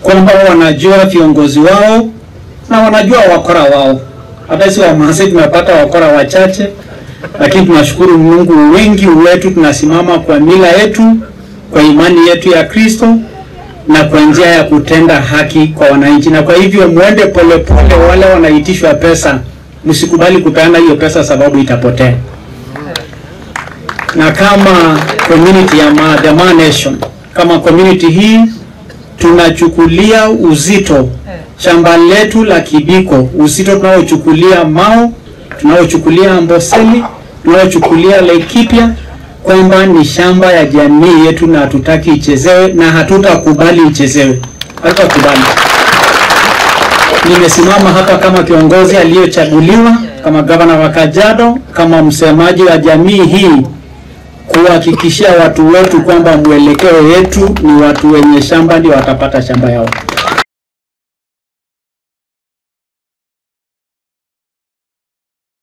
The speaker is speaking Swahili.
kwamba wanajua viongozi wao na wanajua wakora wao. Hata si Wamasai tumepata wakora wachache, lakini tunashukuru Mungu, wengi wetu tunasimama kwa mila yetu, kwa imani yetu ya Kristo na kwa njia ya kutenda haki kwa wananchi. Na kwa hivyo muende polepole, wale wanaitishwa pesa, msikubali kupeana hiyo pesa sababu itapotea. Na kama community ya Ma, the Ma Nation, kama community hii tunachukulia uzito shamba letu la Kibiko, uzito tunaochukulia Mao, tunaochukulia Amboseli, tunaochukulia Laikipia kwamba ni shamba ya jamii yetu na hatutaki ichezewe na hatutakubali ichezewe, hatutakubali. Nimesimama hapa kama kiongozi aliyochaguliwa kama gavana wa Kajiado, kama msemaji wa jamii hii kuhakikishia watu wetu kwamba mwelekeo yetu ni watu wenye shamba ndio watapata shamba yao.